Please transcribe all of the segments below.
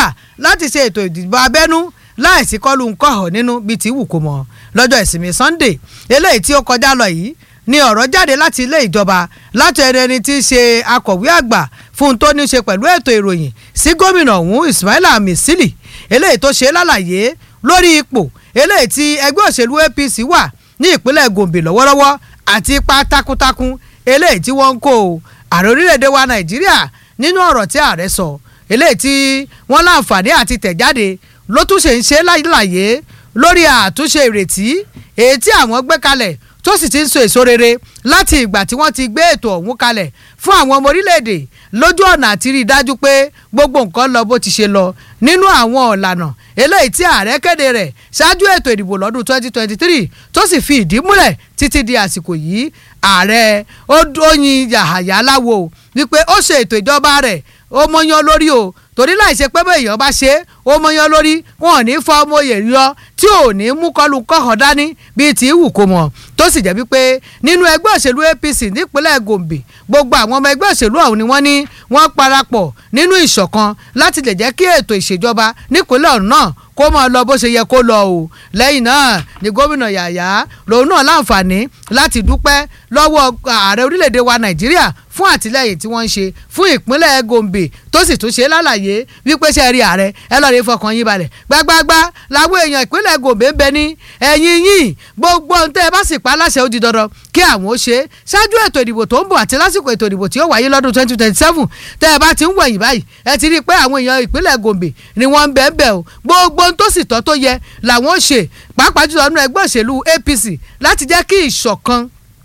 gbà láti ṣe ètò ìdìbò abẹ́nú láìsí kọlù ńkọ̀họ̀ nínú bíi ti wù kó mọ̀ lọ́jọ́ ìsinmi Sunday eléyìí tí ó kọjá lọ yìí ni ọ̀rọ̀ jáde láti ilé ìjọba láti ẹni ẹni tí í ṣe akọ̀wé àgbà fún tó ní ṣe pẹ̀lú ètò ìròyìn sí gómìnà ọ̀hún Ismaila Misili eléyìí tó ṣe lálàyé lórí ipò eléyìí tí ẹgbẹ́ òṣèlú APC wà ní ìpínlẹ̀ Gombe lọ́wọ́lọ́wọ́ àti ipa takuntakun eléyìí tí wọ́n ń kó ààrẹ orílẹ̀-èdè wa Nàìjíríà nínú ọ̀rọ̀ tí ààrẹ sọ eléyìí tí wọ́n láǹfààní àti tẹ̀jáde ló tún ṣe ń ṣe láyé lórí àtúnṣe ìrètí èyí tí àwọn gbé kalẹ̀ tó sì ti ń so èso rere láti ìgbà tí wọ́n ti gbé ètò ọ̀hún kalẹ̀ fún àwọn ọmọ orílẹ̀-èdè lójú ọ̀nà àti rí i dájú pé gbogbo nǹkan lọ bó ti ṣe lọ nínú àwọn ọ̀lànà eléyìí tí ààrẹ kéde rẹ̀ ṣáájú ètò ìdìbò lọ́dún 2023 tó sì fi ìdí múlẹ̀ títí di àsìkò yìí ààrẹ ó yin yàhàyà láwo wípé ó ṣe ètò ìjọba rẹ̀ ó mọyán lórí o torí láì ṣe pé bẹ́ẹ̀ bá ṣe ó mọyán lórí wọn ò ní fọ ọmọ òye yọ tí ò ní mú kọlu kọ̀hàn dání bíi tí wù kó mọ̀ tó sì jẹ́ wípé nínú ẹgbẹ́ òṣèlú APC nípínlẹ̀ Gombe gbogbo àwọn ọmọ ẹgbẹ́ òṣèlú ọ̀hún ni wọ́n ní wọ́n parapọ̀ nínú ìṣọ̀kan láti lè jẹ́ kí ètò ìṣèjọba nípínlẹ̀ ọ̀hún náà kó máa lọ bó ṣe yẹ kó lọ o lẹ́yìn náà ni gómìnà Yàyà lòun náà láǹfààní láti dúpẹ́ lọ́wọ́ ààrẹ orílẹ̀-èdè wa Nàìjíríà fún àtìlẹ́yìn tí wọ́n ń ṣe fún ìpínlẹ̀ Gombe tó sì tún ṣe lálàyé wípé ṣe rí ààrẹ ẹ lọ́ọ́ rí fọkàn yín balẹ̀ gbágbágbá làwọn èèyàn ìpínlẹ̀ Gombe ń bẹ ní ẹ̀yìn yín gbogbo ohun tẹ́ ẹ bá sì pa aláṣẹ ó di dandan kí àwọn ó ṣe ṣáájú ètò ìdìbò tó ń bọ̀ àti lásìkò ètò ìdìbò tí ó wáyé lọ́dún twenty twenty seven tẹ́ ẹ bá ti ń wẹ̀yìn báyìí ẹ ti rí i pé àwọn èèyàn ìpínlẹ̀ Gombe ni wọ́n ń bẹ̀ ń bẹ̀ o gbogbo ohun tó sì tọ́ tó yẹ làwọn ó ṣe pàápàá jùlọ nínú ẹgbẹ́ òṣèlú APC láti jẹ́ kí ìṣọ̀kan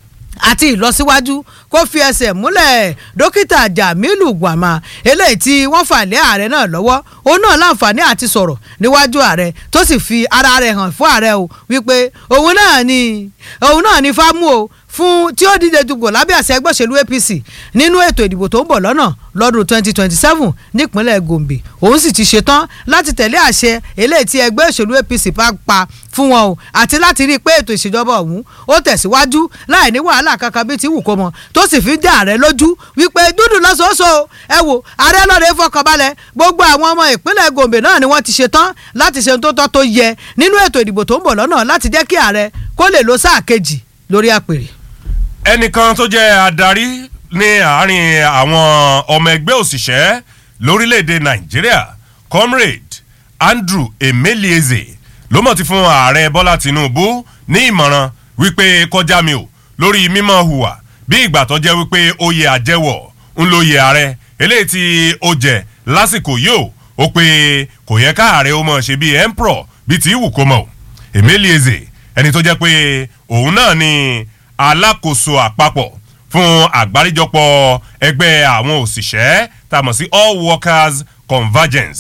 àti ìlọsíwájú kó fi ẹsẹ̀ múlẹ̀ dókítà Jamilu Gwama eléyìí tí wọ́n fà lé ààrẹ náà lọ́wọ́ òun náà láǹfààní àti sọ̀rọ̀ níwájú ààrẹ tó sì fi ara rẹ̀ hàn fún ààrẹ o wípé òun náà ni òun náà ni fámú o fún tí ó díje dùgbò lábẹ́ àṣẹ ẹgbẹ́ òṣèlú APC nínú ètò ìdìbò tó ń bọ̀ lọ́nà lọ́dún 2027 nípínlẹ̀ Gombe òun sì ti ṣetán láti tẹ̀lé àṣẹ eléyìí tí ẹgbẹ́ òṣèlú APC bá pa fún wọn o àti láti rí i pé ètò ìṣèjọba ọ̀hún ó tẹ̀síwájú láì ní wàhálà kankan bíi ti wù kó mọ tó sì fi dá ààrẹ lójú wípé dúdú lọ́sọ̀ọ́sọ ẹ wò ààrẹ lọ́rẹ̀ fọkànbalẹ̀ gbogbo àwọn ọmọ ìpínlẹ̀ Gombe náà ni wọ́n ti ṣetán láti ṣe tó tọ́ tó yẹ nínú ètò ìdìbò tó ń bọ̀ lọ́nà láti jẹ́ kí ààrẹ kó lè lo sáà kejì lórí àpèrè ẹnìkan tó jẹ́ adarí ní àárín àwọn ọmọ ẹgbẹ́ òṣìṣẹ́ lórílẹ̀‐èdè nàìjíríà comrade andrew emelieze ló mọ̀ ti fún ààrẹ bọ́lá tinubu ní ìmọ̀ràn wípé kọjá mi ò lórí mímọ́ hùwà bí ìgbà tó jẹ́ wípé oyè àjẹwọ̀ ń lo oyè ààrẹ eléyìí tí ó jẹ lásìkò yìí ó ó pé kò yẹ ká ààrẹ ó mọ̀ ṣe bí emperor bíi ti wù kó mọ̀ emelieze ẹni tó jẹ́ pé òun náà ni alákòóso àpapọ̀ fún àgbáríjọpọ̀ ẹgbẹ́ àwọn òṣìṣẹ́ tá a mọ̀ sí all workers convergence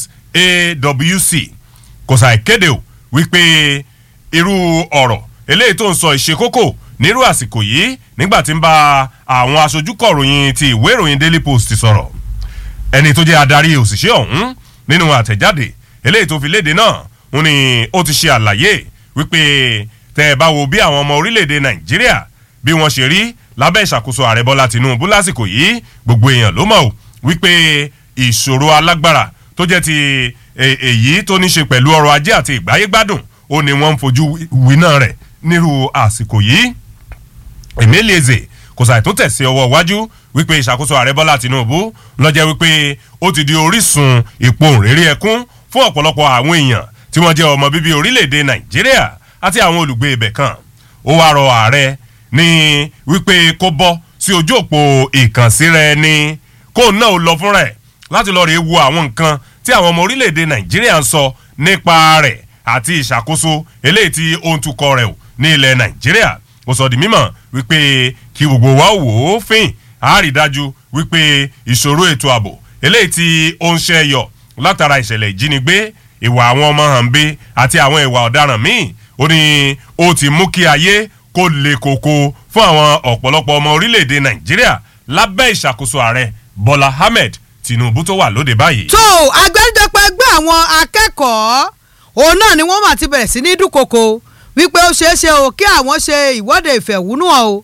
awc kò sàì kéde o wípé irú ọ̀rọ̀ eléyìí tó ń sọ ìṣekókò nírú àsìkò yìí nígbà tí ń bá àwọn aṣojú kọ̀ròyìn ti ìwé ìròyìn daily post sọ̀rọ̀ ẹni tó jẹ́ adarí òṣìṣẹ́ ọ̀hún nínú àtẹ̀jáde eléyìí tó fi léde náà ń ní ó ti ṣe àlàyé wípé tẹ́ ẹ bá wo bí àwọn ọmọ orílẹ̀-èdè nàìjíríà bí wọ́n ṣe rí lábẹ́ ìṣàkóso ààrẹ bọ́lá tinubu lásìkò yìí gbogbo èèyàn ló mọ̀ wípé ìṣòro alágbára tó jẹ́ ti èyí tó ní ṣe pẹ̀lú ọrọ̀ ajé àti ìgbáyégbádùn ó ní wọ́n ń fojú winá rẹ̀ nírú àsìkò yìí emelieze kò sàì tó tẹ̀sí ọwọ́ iwájú wípé ìṣàkóso ààrẹ bọ́lá tinubu lọ́jẹ́ wípé ó ti di orísun ìpohùnréré ẹkún fún ọ̀pọ̀lọpọ̀ àwọn èèyàn tí wọ́n jẹ́ ọmọ bíbí orílẹ̀-èdè nàìjíríà àti àwọn olùgbé ibẹ̀ kan ó wá rọ ààrẹ ní wípé kó bọ́ sí ojú òpó ìkànsíra ẹni kó náà ó lọ fúnra ẹ̀ láti lọ́ọ́ rí wo àwọn nǹkan tí àwọn ọmọ orílẹ̀-èdè nàìjíríà ń sọ nípa rẹ̀ àti ìṣàkóso eléyìí tí ó ń tukọ̀ rẹ̀ ní ilẹ̀ nàìjíríà ó sọ di mímọ̀ wípé kí gbogbo wa wò ó fín àárídájú wípé ìṣòro ètò ààbò eléyìí tí ó ń ṣẹ́yọ látara ìṣẹ̀lẹ̀ ìjínigbé ìwà àwọn ọmọ hànbé àti àwọn ìwà ọ̀daràn míì ó ní ó ti mú kí ayé kó le koko fún àwọn ọ̀pọ̀lọpọ̀ ọmọ orílẹ̀-èdè nàìjíríà lábẹ́ ìṣàkóso ààrẹ bọ́lá ahmed tinubu tó wà lóde báyìí. tó àgbáríjọpọ̀ ẹgbẹ́ àwọn akẹ́kọ̀ọ́ òun náà ni wọ́n mà ti bẹ̀rẹ̀ sí ní dúnkokò wípé ó ṣeé ṣe o kí àwọn ṣe ìwọ́de ìfẹ̀hónúhàn o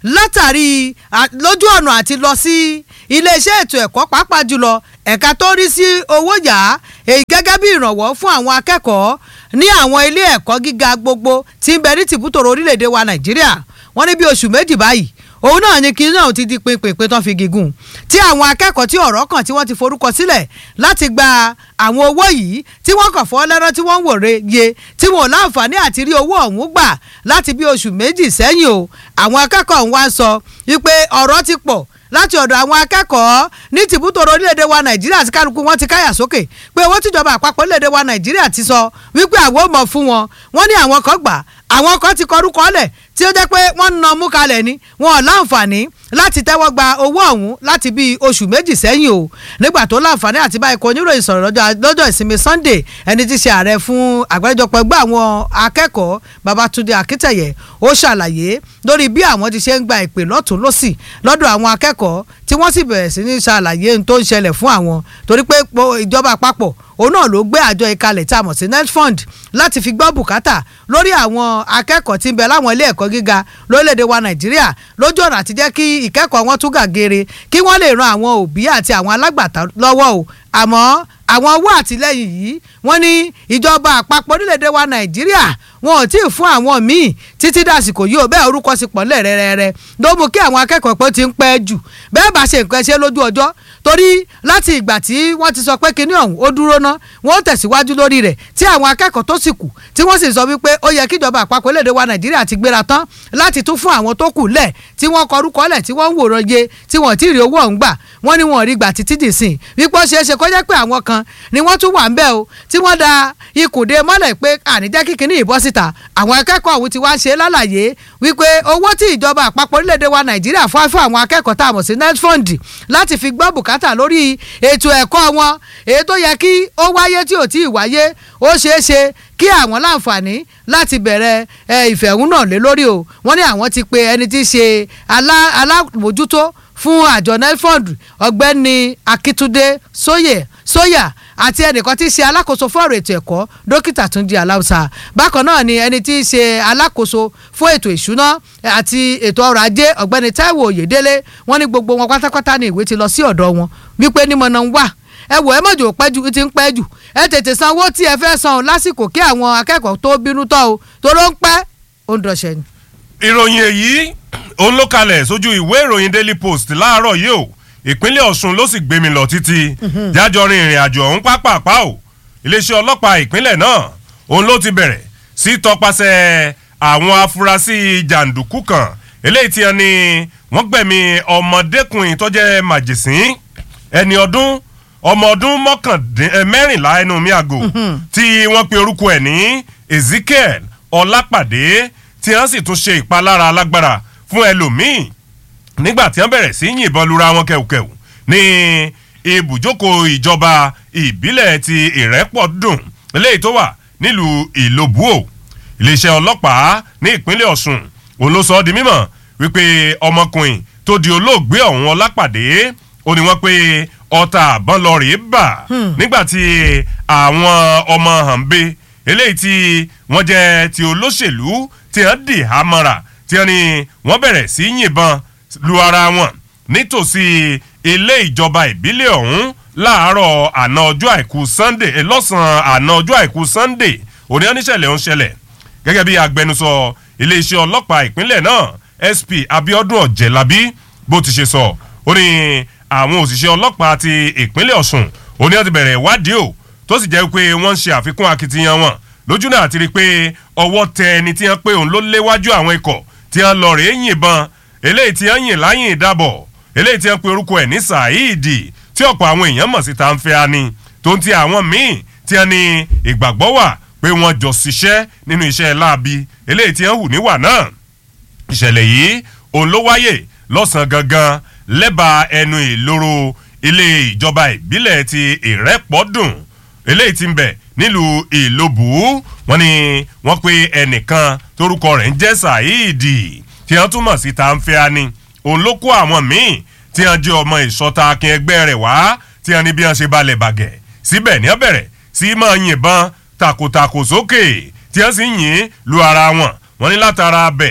látàrí lójú ọ̀nà àti lọ sí iléeṣẹ́ ètò ẹ̀kọ́ pàápàá jùlọ ẹ̀ka tó rí sí owó yá èyí gẹ́gẹ́ bí ìrànwọ́ fún àwọn akẹ́kọ̀ọ́ ní àwọn ilé ẹ̀kọ́ gíga gbogbo tí ń bẹ ní tìbútòrò orílẹ̀-èdè wa nàìjíríà wọ́n ní bí oṣù méjì báyìí òun náà ni kí náà ti di pinpin tán fi gígùn tí àwọn akẹ́kọ̀ọ́ tí ọ̀rọ̀ kàn tí wọ́n ti forúkọ sílẹ̀ láti gba àwọn owó yìí tí wọ́n kàn fọ́ lẹ́rọ́ tí wọ́n ń wòre ye tí wọn ò láǹfààní àti rí owó ọ̀hún gbà láti bí oṣù méjì sẹ́yìn o àwọn akẹ́kọ̀ọ́ ọ̀hún wá ń sọ wípé ọ̀rọ̀ ti pọ̀ láti ọ̀dọ̀ àwọn akẹ́kọ̀ọ́ ní tìbútòrò orílẹ̀-èdè wa nàìjíríà àti kálukú wọn ti káyà sókè pé owó tíjọba àpapọ̀ orílẹ̀-èdè wa nàìjíríà ti sọ wípé àwọn ò mọ̀ fún wọn wọ́n ní àwọn kan gbà àwọn kan ti kọrúkọ lẹ̀ tí ó jẹ́ pé wọ́n ń na mú kalẹ̀ ni wọn ò láǹfààní láti tẹ́wọ́ gba owó ọ̀hún láti bíi oṣù méjì sẹ́yìn o nígbà tó láǹfààní àti báyìí kò oníròyìn sọ̀rọ̀ lọ́jọ́ ìsinmi sunday ẹni tí í ṣe ààrẹ fún àgbáríjọpọ̀ ẹgbẹ́ àwọn akẹ́kọ̀ọ́ babatunde akítẹ̀yẹ ó ṣàlàyé lórí bí àwọn ti ṣe ń gba ìpè lọ́tún lọ́sì lọ́dọ̀ àwọn akẹ́kọ̀ọ́ tí wọ́n sì bẹ̀rẹ̀ sí ní ṣàlàyé ohun tó ń ṣẹlẹ̀ fún àwọn torí pé ìjọba àpapọ̀ òun náà ló gbé àjọ ìkalẹ̀ tí a mọ̀ sí netfund láti fi gbọ́ bùkátà lórí àwọn akẹ́kọ̀ọ́ tí ń bẹ láwọn ilé ẹ̀kọ́ gíga lórílẹ̀‐èdè wa nàìjíríà lójú ọ̀nà àti jẹ́ kí ìkẹ́kọ̀ọ́ wọn tún gàgére kí wọ́n lè ran àwọn òbí àti àwọn alágbàtà lọ́wọ́ o àmọ́ àwọn owó àtìlẹ́yìn yìí wọ́n ní ìjọba àpapọ̀ orílẹ̀‐èdè wa nàìjíríà wọn ò tí ì fún àwọn míì títí dàsìkò yìí ò bẹ́ẹ̀ orúkọ sí pọ̀nlẹ̀ rẹ́rẹ́rẹ́ ló mú kí àwọn akẹ́kọ̀ọ́ pé ó ti ń pẹ́ jù bẹ́ẹ̀ bá ṣe nǹkan ṣe lójú ọjọ́ torí láti ìgbà tí wọ́n ti sọ pé kinní ọ̀hún ó dúró ná wọ́n ó tẹ̀síwájú lórí rẹ̀ tí àwọn akẹ́kọ̀ọ́ tó sì kù tí wọ́n sì sọ wípé ó yẹ kíjọba àpapọ̀ lédè wa nàìjíríà ti gbéra tán láti tún fún àwọn tó kù lẹ̀ tí wọ́n kọrúkọ lẹ̀ tí wọ́n ń wòran ye tí wọ́n ti rí owó ọ̀hún gbà wọ́n ní wọn rí gbà títí dì sìn wípé ó ṣeé ṣe kó jẹ́ pé àwọn kan ni wọ́n tún wà ń bẹ̀ o tí wọ́n da ikùn dé mọ́lẹ̀ pé àníjẹ́ kíkiní ìbọ́ síta àwọn akẹ́kọ̀ọ́ ọ̀hún ti wá ṣe lálàyé wípé owó tí ìjọba àpapọ̀ orílẹ̀-èdè wa nàìjíríà fún fún àwọn akẹ́kọ̀ọ́ tá a mọ̀ sí netfund láti fi gbọ́ bùkátà lórí ètò ẹ̀kọ́ wọn èyí tó yẹ kí ó wáyé tí ò tí ì wáyé ó ṣeé ṣe kí àwọn láǹfààní láti bẹ̀rẹ̀ ìfẹ̀hónà lé lórí o wọ́n ní àwọn ti pe ẹni tí í ṣe alámòjútó fún àjọ netfund ọ̀gbẹ́ni akitunde sóyè sóyà àti ẹnìkan tí í ṣe alákòóso fún ọ̀rọ̀ ètò ẹ̀kọ́ dókítà túnjí aláùsà bákan náà ni ẹni tí í ṣe alákòóso fún ètò ìṣúná àti ètò ọrọ̀ ajé ọ̀gbẹ́ni táíwò oyèdélé wọ́n ní gbogbo wọn pátápátá ní ìwé ti lọ sí ọ̀dọ̀ wọn wípé nímọ̀nà ń wà ẹ wò ẹ mọ̀jò pẹ́jù ti ń pẹ́ jù ẹ tètè san owó tí ẹ fẹ́ san lásìkò kí àwọn akẹ́kọ̀ọ́ tó bínú tọ́ o tó ló ń pẹ́ ó ń dọ̀ṣẹ́ ni. ìròyìn èyí òun ló kalẹ̀ sójú ìwé ìròyìn daily post láàárọ̀ yìí o ìpínlẹ̀ ọ̀ṣun ló sì gbé mi lọ títí jájọ rin ìrìn àjò ọ̀hún pápápá o iléeṣẹ́ ọlọ́pàá ìpínlẹ̀ náà òun ló ti bẹ̀rẹ̀ sí tọpasẹ̀ àwọn afurasí jàǹdùkú kan eléyìí tí wọ́n ní wọ́n gbẹ̀mí ọmọdékùnrin tó jẹ́ màjèsín ẹni ọdún ọmọ ọdún mẹ́rìnlá ẹnu mi àgò tí wọ́n pe orúkọ ẹ̀ ní ezekiel ọlápàdé tí wọ́n sì tún ṣe ìpalára alágbára fún ẹlòmíì nígbà tí wọ́n bẹ̀rẹ̀ sí yìnbọn lura wọn kẹ̀wùkẹ̀wù ní ibùjókòó ìjọba ìbílẹ̀ ti ìrẹ́pọ̀dùn eléyìí tó wà nílùú ìlòbúò iléeṣẹ́ ọlọ́pàá ní ìpínlẹ̀ ọ̀ṣun òun ló sọ ọ́ di mímọ̀ wípé ọmọkùnrin tó di olóògbé ọ̀hún ọlápàdé ó ní wọ́n pé ọta àbọ̀n lọ rèé bà nígbà tí àwọn ọmọ hànbé eléyìí tí wọ́n jẹ́ ti olóṣèlú tí wọ́n dì hámọ́ra tí wọ́n ní wọ́n bẹ̀rẹ̀ sí yìnbọn lu ara wọn nítòsí ilé ìjọba ìbílẹ̀ ọ̀hún láàárọ̀ àná ọjọ́ àìkú sunday lọ́sàn-án àná ọjọ́ àìkú sunday òní oníṣẹ̀lẹ̀ ń ṣẹlẹ̀ gẹ́gẹ́ bí agbẹnusọ iléeṣẹ́ ọlọ́pàá ìpínlẹ̀ náà sp abiodun ọ̀jẹ̀lábí bó ti ṣe sọ ó ní àwọn òṣìṣẹ́ ọlọ́pàá ti ìpínlẹ̀ ọ̀sùn ó ní wọ́n ti bẹ̀rẹ̀ ìwádìí o tó sì jẹ́ pé wọ́n ń ṣe àfikún akitiyan wọn lójú náà ti rí i pé ọwọ́ tẹ ẹni tí wọ́n pé òun ló léwájú àwọn ikọ̀ tí wọ́n lọ rèé yìnbọn eléyìí tí wọ́n yìn láyìn ìdábọ̀ eléyìí tí wọ́n pe orúkọ ẹ̀ ní saheed tí ọ̀pọ̀ àwọn èèyàn mọ̀ sí tanfẹ́ ani tó ń ti àwọn míì tí wọ́n ní ìgbàgbọ́ wà pé wọ́n jọ ṣiṣẹ́ nínú iṣẹ́ láabi eléyìí tí wọ́n hù níwà náà ìṣẹ̀lẹ̀ yìí òun ló wáyè lọ́sàn-án gangan lẹ́bàá ẹnu ìloro ilé ìjọba ìbílẹ̀ ti ìrẹ́pọ̀dùn eléyìí ti ń bẹ̀ nílùú ìlòbù wọn ni wọ́n pe ẹnìkan torúkọ rẹ̀ ń jẹ́ saheed tí wọ́n túmọ̀ sí tanfẹ́ ani òun ló kó àwọn míì tí wọ́n jẹ́ ọmọ ìṣọ́ta akin ẹgbẹ́ rẹ̀ wá tí wọ́n ní bí wọ́n ṣe balẹ̀ bàgẹ́ síbẹ̀ ní ọ̀bẹ̀rẹ̀ sí máa yìnbọn takòtakò sókè tí wọ́n sì yìn lu ara wọn wọ́n ní látara bẹ̀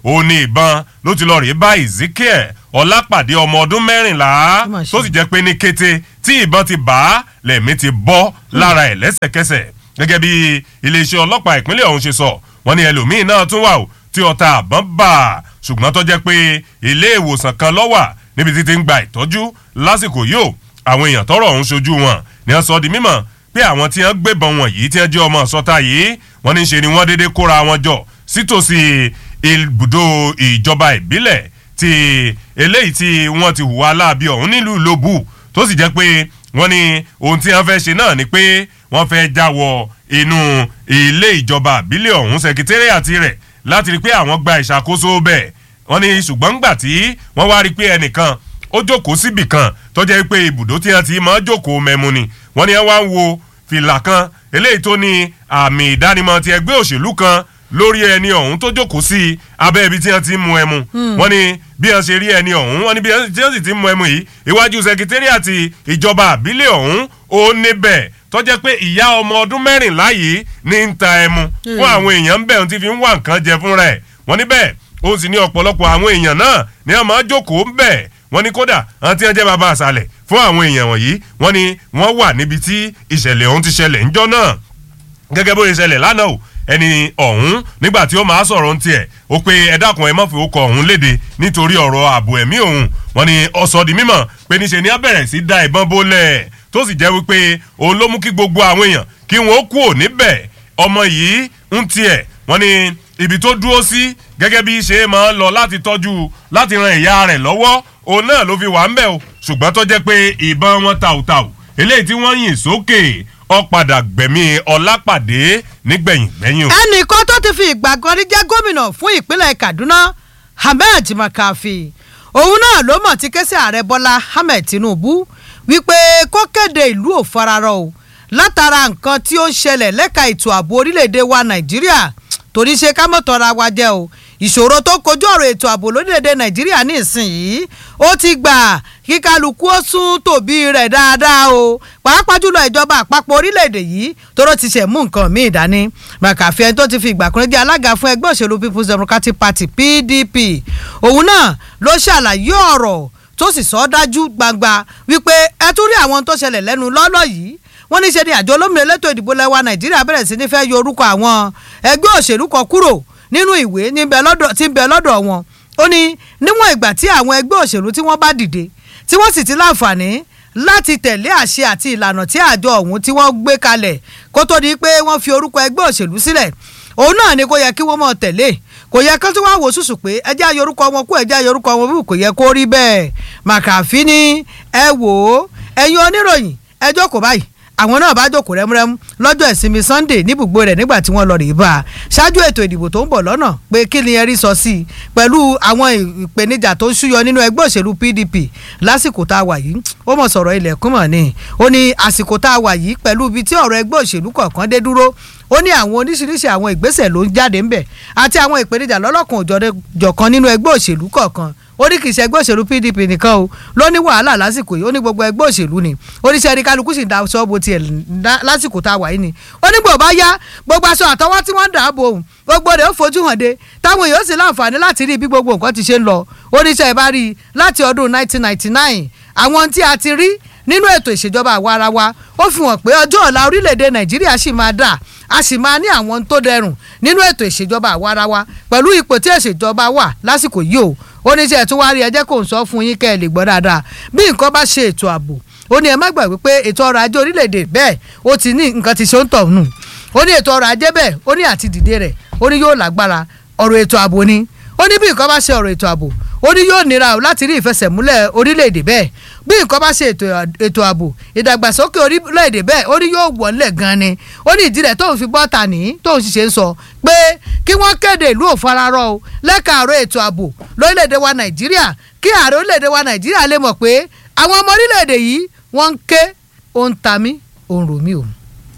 òun ni ìbọn ló ti lọ rèé bá ezekiel ọlápàdé ọmọ ọdún mẹ́rìnlá mà ṣe. tó sì jẹ́ pé ní kété tí ìbọn ti bá a lẹ̀mí ti bọ́ lára ẹ̀ lẹ́sẹ̀kẹsẹ̀ gẹ́gẹ́ bí iléeṣẹ́ ọlọ́pàá ìpínlẹ̀ ọ̀hún ṣe sọ wọ́n ní ẹlòmíín náà tún wà ó tí ọta àbọ̀n bà á ṣùgbọ́n tó jẹ́ pé ilé ìwòsàn kan ló wà níbi tí ti ń gba ìtọ́jú lásìkò yìí ó àwọn èèyàn tọrọ ọ̀hún ṣojú wọn ni wọ́n sọ di mímọ̀ pé àwọn tí wọ́n gbébọn wọ̀nyí tí wọ́n jẹ́ ọmọ sọ́ta yìí wọ́n ní ṣe ni wọ́n déédéé kóra wọn jọ sítòsí ibùdó ìjọba ìbílẹ̀ ti eléyìí tí wọ́n ti hùwà láabi ọ̀hún nílùú lóbù tó sì jẹ́ pé wọ́n ní ohun tí wọ́n fẹ́ ṣe náà ni pé wọ́n fẹ́ jáwọ́ inú ilé ìjọba àbílẹ̀ ọ̀hún sẹkítẹ́rìàtì rẹ̀ láti rí i pé àwọn gba ìṣàkóso bẹ́ẹ̀ wọ́n ní ṣùgbọ́n ńgbà tí wọ́n wá rí i pé ẹnìkan ó jókòó síbì kan tó jẹ́ pé ibùdó tí wọ́n ti máa jókòó mẹ́mu ni wọ́n ní wọ́n wá ń wo fìlà kan eléyìí tó ní àmì ìdánimọ̀ ti ẹgbẹ́ òṣèlú kan lórí ẹni ọ̀hún tó jókòó sí abẹ́ ibi tí wọ́n ti ń mu ẹmu wọ́n ní bí wọ́n ṣe rí ẹni ọ̀hún wọ́n ní bí wọ́n sì ti ń mu ẹmu yìí iwájú sẹkítẹ́rìàtì ìjọba àbílẹ̀ ọ̀hún ó níbẹ̀ tó jẹ́ pé ìyá ọmọ ọdún mẹ́rìnlá yìí ní ń ta ẹmu fún àwọn èèyàn ń bẹ̀ ohun tí fi ń wá nǹkan jẹ fúnra ẹ̀ wọ́n níbẹ̀ ó sì ní ọ̀pọ̀lọpọ̀ àwọn èèyàn náà ní wọ́n máa jókòó ń bẹ̀ wọ́n ní kódà àwọn tí wọ́n jẹ́ bàbá àṣàlẹ̀ fún àwọn èèyàn wọ̀nyí wọ́n ní wọ́n wà níbi tí ìṣẹ̀lẹ̀ ọ̀hún ti ṣẹlẹ̀ ńjọ́ náà gẹ́gẹ́ bó ṣe ṣẹlẹ̀ lánàá o ẹni ọ̀hún nígbà tí ó máa sọ̀rọ̀ ń tiẹ̀ ó pé ẹ dákun ẹ má fi okọ̀ ọ̀hún léde nítorí ọ̀rọ̀ ààbò ẹ̀mí òun wọ́n ní ọ̀sọ̀ di mímọ̀ pé níṣe ni á bẹ̀rẹ̀ sí da ìbọn bólẹ̀ tó sì jẹ́ wípé òun ló mú kí gbogbo àwọn èèyàn kí wọ́n kú ò níbẹ̀ ọmọ yìí ń tiẹ̀ wọ́n ní ibi tó dúró sí gẹ́gẹ́ bí ṣe máa ń lọ láti tọ́jú láti ran ìyá rẹ̀ lọ́wọ́ òun náà ló fi wà ń bẹ̀ o ṣùgbọ́n tó jẹ́ pé ìbọn wọn tàùtàù eléyìí tí wọ́n yìn sókè ó padà gbẹ̀mí ọlápàdé nígbẹ̀yìn gbẹ̀yìn o. ẹnìkan tó ti fi ìgbà kan rí jẹ́ gómìnà fún ìpínlẹ̀ kaduna ahmed makafi òun náà ló mọ̀ tí kẹ́sì ààrẹ bọ́lá ahmed tinubu wípé kó kéde ìlú ò fararọ o látara nǹkan tí ó ń ṣẹlẹ̀ lẹ́ka ètò ààbò orílẹ̀-èdè wa nàìjíríà torí ṣe ká mọ̀ tọ́ra wa jẹ́ o ìṣòro tó kojú ọ̀rọ̀ ètò ààbò lórílẹ̀‐èdè nàìjíríà ní ìsinyìí ó ti gbà kí kálukú ó sún tòbí rẹ̀ dáadáa o pàápàá jùlọ ìjọba àpapọ̀ orílẹ̀‐èdè yìí tóró ti ṣẹ̀ mú nǹkan míì dání màkàfí ẹni tó ti fi ìgbà kan jẹ́ alága fún ẹgbẹ́ òṣèlú people's democratic party pdp òun náà ló ṣàlàyé ọ̀rọ̀ tó sì sọ ọ́ dájú gbangba wípé ẹ tún rí àwọn tó ṣẹlẹ̀ lẹ́nu lọ́lọ́ yìí wọ́n ní ṣe ni àjọ olómìnira elétò ìdìbò lẹ́wà nàìjíríà bẹ̀rẹ̀ sí ní fẹ́ yọ orúkọ àwọn ẹgbẹ́ òṣèlú kan kúrò nínú ìwé tí ń bẹ lọ́dọ̀ wọn ó ní níwọ̀n ìgbà tí àwọn ẹgbẹ́ òṣèlú tí wọ́n bá dìde tí wọ́n sì ti láǹfààní láti tẹ̀lé àṣẹ àti ìlànà tí àjọ ọ̀hún tí wọ́n gbé kalẹ̀ kó tó di pé wọ́n fi orúkọ ẹgbẹ́ òṣèlú sílẹ̀ òun náà ni kò yẹ kí wọ́n mọ̀ tẹ̀lé kò yẹ kí wọ́n wò sùsù pé ẹjẹ́ àyorúkọ wọn kú ẹjẹ́ àyorúkọ wọn bí kò yẹ kó rí bẹ́ẹ̀ màkàfí ni ẹ wò ó ẹ̀yin oníròyìn ẹ jókòó báyìí àwọn náà bá jókòó rẹ́múrẹ́mú lọ́jọ́ ìsinmi sunday níbùgbé rẹ̀ nígbà tí wọ́n lọ rèé bá a ṣáájú ètò ìdìbò tó ń bọ̀ lọ́nà pé kí ni ẹrí sọ sí i pẹ̀lú àwọn ìpèníjà tó ń ṣúyọ nínú ẹgbẹ́ òṣèlú pdp lásìkò tá a wà yìí ó mọ̀ sọ̀rọ̀ ilẹ̀kùn mọ̀ ni ó ní àsìkò tá a wà yìí pẹ̀lú ibi tí ọ̀rọ̀ ẹgbẹ́ òṣèlú kọ̀ọ̀kan dé dúró ó ní àwọn oríṣiríṣi àwọn ìgbésẹ̀ ló ń jáde ńbẹ̀ àti àwọn ìpèníjà lọ́lọ́kan òjọ̀kan nínú ẹgbẹ́ òṣèlú kọ̀ọ̀kan ó ní kì í ṣe ẹgbẹ́ òṣèlú pdp nìkan o ló ní wàhálà lásìkò yìí ó ní gbogbo ẹgbẹ́ òṣèlú ni oníṣẹ́ ẹni kálukú sì ń da ṣọ́ọ̀bù tiẹ̀ lásìkò tá a wà yìí ni ó ní gbòòbá yá gbogbo aṣọ àtọwọ́ tí wọ́n ń dàbò òun gbogbo rẹ̀ ó fojú hàn de táwọn èèyàn sì láǹfààní láti rí bí gbogbo nǹkan ti ṣe ń lọ oníṣẹ́ ìbá rí i láti ọdún 1999 àwọn tí a ti rí nínú ètò ìṣèjọba àwa ara wa ó fi hàn pé ọjọ́ ọ̀la orílẹ̀-èdè nàìjíríà sì máa dà a sì máa ní àwọn tó dẹrùn nínú ètò ìṣèjọba àwa ara wa pẹ̀lú ipò tí ìṣèjọba wà lásìkò yìí o oníṣẹ́ tún wá rí ẹjẹ́ kò ń sọ fún yín kẹ́ ẹ lè gbọ́ dáadáa bí nǹkan bá ṣe ètò ààbò ó ní ẹ má gbàgbé pé ètò ọrọ̀ ajé orílẹ̀-èdè bẹ́ẹ̀ ó ti ní nǹkan ti ṣe ń tọ̀ nù ó ní ètò ọrọ̀ ajé bẹ́ẹ̀ ó ní àti dìde rẹ̀ ó ní yóò lágbára ọ̀rọ̀ ètò ààbò ni ó ní bí nǹkan bá ṣe ọ̀rọ̀ ètò ààbò ó ní yóò nira o láti rí ìfẹsẹ̀múlẹ̀ orílẹ̀-èdè bẹ́ẹ̀ bí nǹkan bá ṣe ètò ààbò ìdàgbàsókè orílẹ̀-èdè bẹ́ẹ̀ ó ní yóò wọlé gan ni ó ní ìdí rẹ̀ tóun fi bọ́ta ní tóun sì ṣe ń sọ pé kí wọ́n kéde ìlú òfararọ o lẹ́ka àárọ̀ ètò ààbò lórílẹ̀-èdè wa nàìjíríà kí ààrẹ orílẹ̀-èdè wa nàìjíríà lè mọ̀ pé àwọn ọmọ orílẹ̀-èdè yìí wọ́n ń ké ó ń ta mí ó ń rò mí o.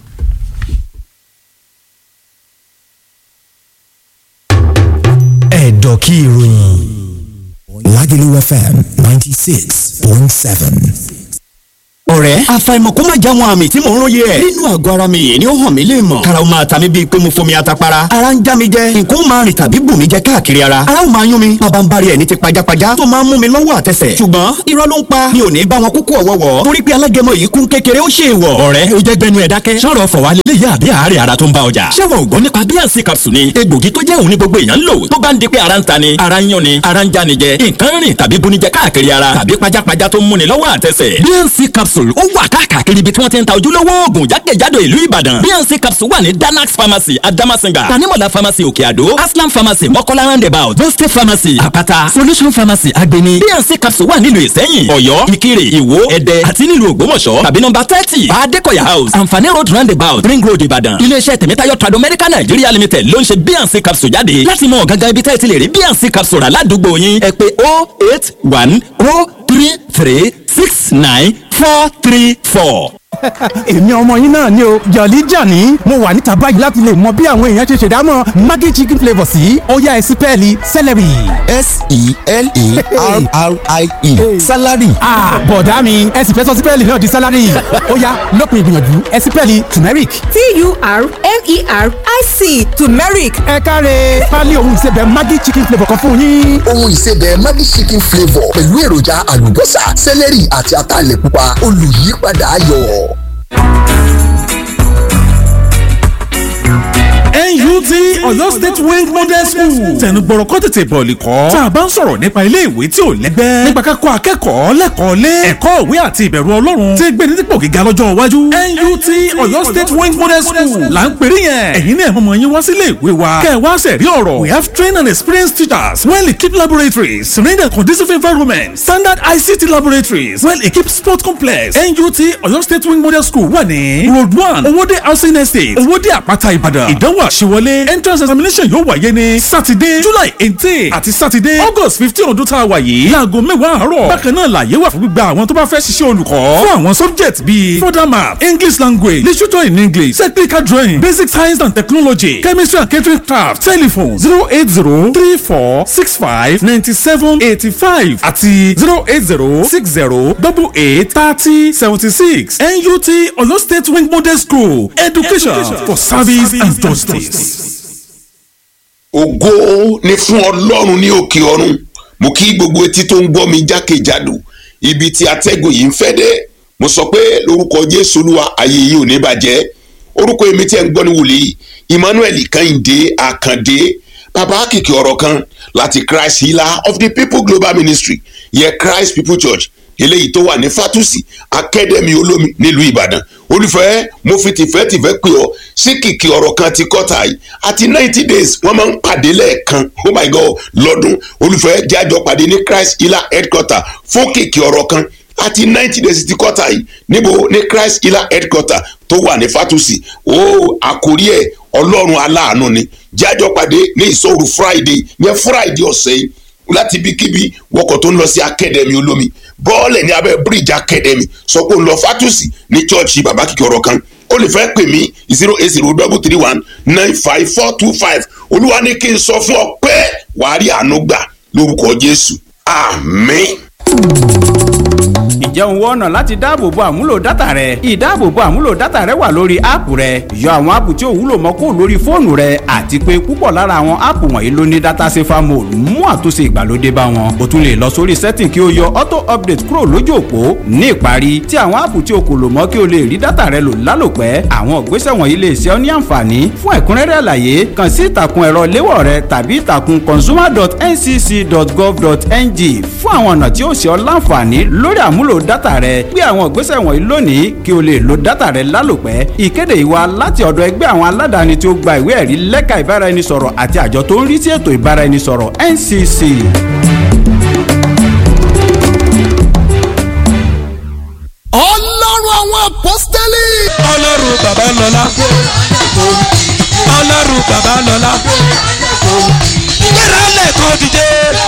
ẹ̀dọ̀ kí ìròyìn Lagelu FM ninety six point seven. ọ̀rẹ́ àfàìmọ̀ kó má já wọn àmì tí mò ń róye ẹ̀ nínú àgọ́ ara mi yìí ni ó hàn mí lè mọ̀ kára ó máa ta mí bíi pé mo fomi atapara ara ń já mi jẹ nǹkan ó máa rìn tàbí bù mí jẹ káàkiri ara ara ó máa yún mi bàbá ń bari ẹ̀ ní ti pajápajá tó máa ń mú mi lọ́wọ́ àtẹsẹ̀ ṣùgbọ́n irọ́ ló ń pa mi ò ní bá wọn kúkú ọ̀wọ́wọ́ torí pé alágẹmọ yìí kún kékeré ó ṣe ìwọ̀ ọ̀rẹ́ ó jẹ́ gbẹnu ẹ̀ dákẹ́ sọ̀rọ̀ fọ̀wá lélẹ́yìí àbí àárẹ̀ ara tó ń bá ọjà ṣé wọn ò gbọ́ nípa bíànsì capsule ni egbògi tó jẹ́ òun ní gbogbo èèyàn ń lò tó bá ń di pé ara ń ta ni ara ń yún ni ara ń já ni jẹ nǹkan rìn tàbí bunijẹ káàkiri ara tàbí pajápajá tó ń múni lọ́wọ́ àtẹsẹ̀ bnc capsule ó wà káàkiri ibi tí wọ́n ti ń ta ojúlówó oògùn jákèjádò ìlú ìbàdàn bnc capsule wà ní danax pharmacy adamasinga tanimola pharmacy òkè àdó aslam pharmacy mọ́kọ́lá roundabout boste pharmacy àpáta solution pharmacy agbeni bnc capsule wà nílùú ìsẹ́yìn ọ̀yọ́ ìkirè ìwó ẹ̀dẹ́ àti nílùú ògbómọ̀ṣọ́ tàbí nọ́mbà thirty adékọ̀yà house àǹfààní road roundabout ring road ìbàdàn iléeṣẹ́ tèmítáyọ̀ trado medical nigeria limited ló ń ṣe bnc capsule jáde láti mọ gangan ibi tẹ́ ẹ ti lè rí bnc capsule rà ládùúgbò yín ẹ pé oh eight one oh three three six nine four three four. èmi ọmọ yín náà ni o jọ̀lí jàní mo wà níta báyìí láti lè mọ bí àwọn èèyàn ṣe ṣèdámọ̀ maggi chicken flavour sí ọ̀yá ẹ̀sìn pẹ́ẹ́lí celery. s-e-l-e-r-r-i-e salary. bọ̀dá mi ẹ̀sìn fẹ́ sọ sí pẹ́ẹ́lí náà di salary ọ̀yá lópin ìgbìyànjú ẹ̀sìn pẹ́ẹ́lí turmeric. t-u-r-m-e-r-i-c turmeric ẹ káre pálí ohun ìsebẹ̀ maggi chicken flavour kan fún yín. ohun ìsebẹ̀ maggi chicken flavour pẹ̀lú èròjà àlùbọ́sà sẹ́lẹ̀rì àti ataalẹ̀ pupa olùyípadà ayọ̀. NUT Ọ̀yọ́ State Wing Model School tẹnu gbọ́rọ̀ kọ́ tètè bọ̀ọ̀lì kọ́ tá a bá ń sọ̀rọ̀ nípa ilé ìwé tí ò lẹ́gbẹ́ nípa ká kọ́ akẹ́kọ̀ọ́ lẹ́kọ̀ọ́ lé ẹ̀kọ́ ìwé àti ìbẹ̀rù Ọlọ́run tí gbé ní dípò gíga lọ́jọ́ iwájú NUT Ọ̀yọ́ State Wing Model School là ń pèrè yẹn ẹ̀yin náà mọ̀mọ́ yín wá sílé ìwé wa kẹ́ ẹ wá sẹ̀rí ọ̀rọ̀ we have trained and experienced teachers well equipped laboratories serene and conducive environment standard ICT laboratories well equipped sport complex NUT Ọ̀yọ́ State Wing Model School wà ní road one Owódé housing estate Owódé àpáta Ìbàdàn ìdánwò àṣewọlé entrance examination yóò wáyé ní saturday july eighteen àti saturday august fifteen ọdún tá a wà yìí láago mẹ́wàá àárọ̀ bákan náà làyè wà fún gbígba àwọn tó bá fẹ́ ṣiṣẹ́ olùkọ́ fún àwọn subject bíi further math english language literature in english technical drawing basic science and technology chemistry and catering craft telephone zero eight zero three four six five ninety seven eighty five àti zero eight zero six zero double eight thirty seventy six nut oyo state wing model school education, education for service and justice. ògo ni fún ọlọ́run ní òkè ọ̀run mo kí gbogbo etí tó ń gbọ́ mi jákèjádò ibi tí atẹ́gùn yìí ń fẹ́ dé mo sọ pé lórúkọ jésù olúwa ayé yìí ò ní bàjẹ́ orúkọ èmi tí ẹ̀ ń gbọ́ ní wòlíì emmanuel kẹ́hìndé àkàndé bàbá kìkì ọ̀rọ̀ kan láti christ healer of the people global ministry yẹ christ people church eléyìí tó wà ní fatusi akademi olómi nílùú ìbàdàn olùfẹ́ mo fi tìfẹ́tìfẹ́ pè ọ́ sí kìkì ọ̀rọ̀ kan ti kọ́ta yìí àti ninety days wọ́n máa ń pàdé lẹ́ẹ̀kan oh my god lọ́dún olùfẹ́ jájọ pàdé ní christ healer headquarter fún kìkì ọ̀rọ̀ kan àti ninety days ti kọ́ta yìí níbo ní christ healer headquarter tó wà ní fatusi ó àkórí ẹ̀ ọlọ́run aláàánú ni jájọ pàdé ní ìṣòro friday yẹn friday ọ̀sẹ̀ yìí láti ibikíbi wọkọ̀ tó ń lọ sí akademi olómi bọ́ọ̀lẹ̀ ní abẹ́ bíríìjì akademi sọ pé ó ń lọ fatusi ní chọ́ọ̀chì bàbá kìkì ọ̀rọ̀ kan ó lè fẹ́ pè mí zero eight zero double three one nine five four two five olúwa ní kí n sọ fún ọ pé wàá rí àánú gbà lórúkọ jésù àmín. ǹjẹ́ òun wọ́n ọ̀nà láti dáàbòbo àmúlò dátà rẹ ìdáàbòbo àmúlò dátà rẹ wà lórí áàpù rẹ yọ àwọn áàpù tí ò wúlò mọ́ kó lórí fóònù rẹ àti pé púpọ̀ lára àwọn áàpù wọ̀nyí ló ní dátà safer mode mú àtúnṣe ìgbàlódé bá wọn o tún lè lọ sórí setting kí o yọ auto update kúrò lójú òpó ní ìparí tí àwọn áàpù tí o kò lò mọ́ kí o lè rí dátà rẹ lò lálòpẹ́ àwọn ìgbésẹ̀ wọ̀nyí lè ṣe ọ́ ní àǹfààní fún ẹ̀kúnrẹ́rẹ́ àlàyé kàn sí ìtàkùn ẹ̀rọ léwọ̀ rẹ tàbí ìtàkùn consumer.ncc.gov.ng fún àwọn ọ̀nà tí ó ṣe ọ́ láǹfààní lórí àmúlò dátà rẹ gbé àwọn ìgbésẹ̀ wọ̀nyí lónìí kí o lè lo dátà rẹ lálòpẹ́ ìkéde ìwà láti ọ̀dọ̀ ẹgbẹ́ àwọn aládàáni tí ó gba ìwé ẹ̀rí lẹ́ka ìbáraẹnisọ̀rọ̀ àti àjọ tó ń rí sí ètò ìbáraẹnisọ̀rọ̀ NCC. ọlọ́run àwọn apọ́sítẹ́lì. ọlọ́run bàbá lọ́lá ọlọ́run bàbá lọ́lá gbéra lẹ́kọ̀ọ́ dìde.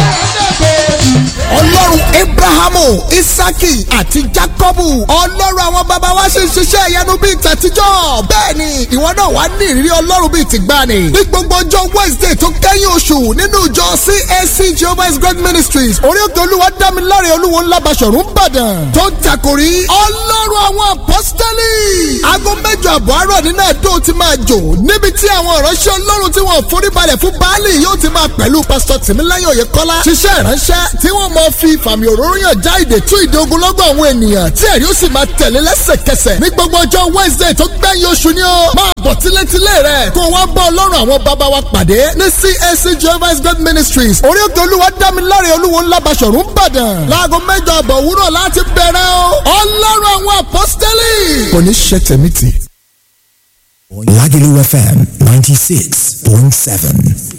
ọlọ́run abrahamu isaki àti jacobu ọlọ́run àwọn baba wa ṣe ń ṣiṣẹ́ ìyanu bíi tàtijọ́ bẹ́ẹ̀ ni ìwọ náà wàá ní ìrírí ọlọ́run bíi tìgbàanì ní gbogbo ọjọ́ wednesday tó kẹ́yìn oṣù nínú ìjọ cac jehovah's god ministries orí òkè olúwa dámiláre olúwo ńlá basọ̀rún ìbàdàn tó ń takòrí ọlọ́run àwọn apọ́sítẹ́lì aago mẹ́jọ àbọ̀ àárọ̀ nínú ẹ̀dọ́ ti máa jò níbi tí àwọn ìránṣẹ́ ọlọ́run tí wọ́n foríbalẹ̀ fún baálì yóò ti máa pẹ̀lú pásítọ̀ tìmíláyọ̀ oyèkọ́lá ṣiṣẹ́ ìránṣẹ́ tí wọ́n mọ fi ìfàmì òróró yàn já ìdè tú ìdè ogunlọ́gọ̀ àwọn ènìyàn tí ẹ̀rí ó sì máa tẹ̀lé lẹ́sẹ̀kẹsẹ̀ ní gbogbo ọjọ́ wednesday tó gbẹ̀yìn oṣù ni ó máa bọ̀ tílétílé rẹ̀ kó wá bá ọlọ́run àwọn bàbá wa pàdé ní cac jehovah's god ministries orí òkè olúwa dámiláre olúwo ńlá basọ̀rún ìbàdàn láago mẹ́jọ àbọ̀ òwúrọ̀ láti bẹ̀rẹ̀ o ọlọ́run àwọn apọ́sítẹ́lì kò ní ṣe tẹ̀mí tì. Lagelu FM 96.7.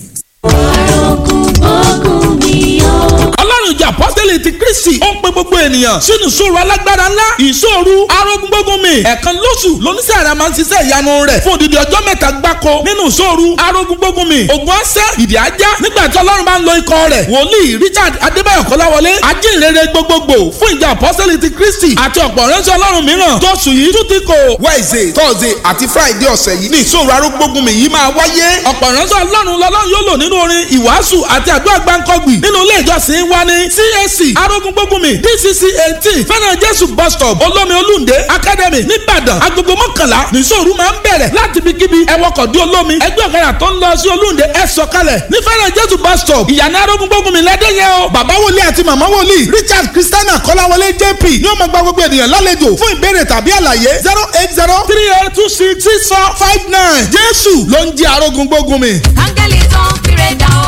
ọlọ́run ìjà apọ́sítẹ́lì ti kristi ó ń pe gbogbo ènìyàn sínú ìṣòro alágbára ńlá ìṣòro arógúngbógun mi ẹ̀ẹ̀kan lóṣù lóníṣẹ́ àrà máa ń ṣiṣẹ́ ìyanu rẹ̀ fún odidi ọjọ́ mẹ́ta gbáko nínú ìṣòro arógúngbógun mi ògùn ọ̀sẹ̀ ìdí ajá nígbà tí ọlọ́run bá ń lo ikọ̀ rẹ̀ wòlíì richard adébáyọ̀ kọ́láwọlé ajínrere gbogbogbò fún ìjà apọ́sítẹ́lì ti kristi àti ọ̀pọ̀ ránṣẹ́ ọlọ́run mìíràn tó sùn yìí tún ti kò. wednesday thursday àti friday ọ̀sẹ̀ yìí ní ìṣòro arógúngbógun mi yìí máa wáyé. ọ̀pọ̀ ránṣẹ́ ọlọ́run lọ́lọ́run yóò lò nínú orin ìwàásù àti àdúrà gbáǹkọ́gbì nínú ilé ìjọsìn wa ní CAC arógúngbógunmi DCC eighteen fẹ́ràn jésù bus stop olómi olúndé academy nìbàdàn agogo mọ́kànlá nìṣòro máa ń bẹ̀rẹ̀ láti ibikíbi ẹwọ́kọ̀ dé olómi ẹgbẹ́ ọ̀kadà tó ń lọ sí olúndé ẹ sọ̀kalẹ̀ ní fẹ́ràn jésù bus stop ìyànà arógúngbógunmi lẹ́dẹ̀yẹ o bàbá wòlíì àti màmá wòlíì richard christiana kọ́láwọlé jp ní ó máa gba gbogbo ènìyàn lálejò fún ìbéèrè tàbí àlàyé zero eight zero three eight two six six four five nine jésù ló ń jẹ́ arógúngbógunmi. áńgẹ́lì tó ń kéré dà ó.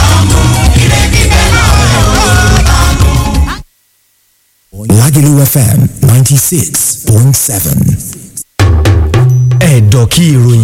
Lagelu FM 96.7. Ẹ̀dọ̀ kí ìròyìn.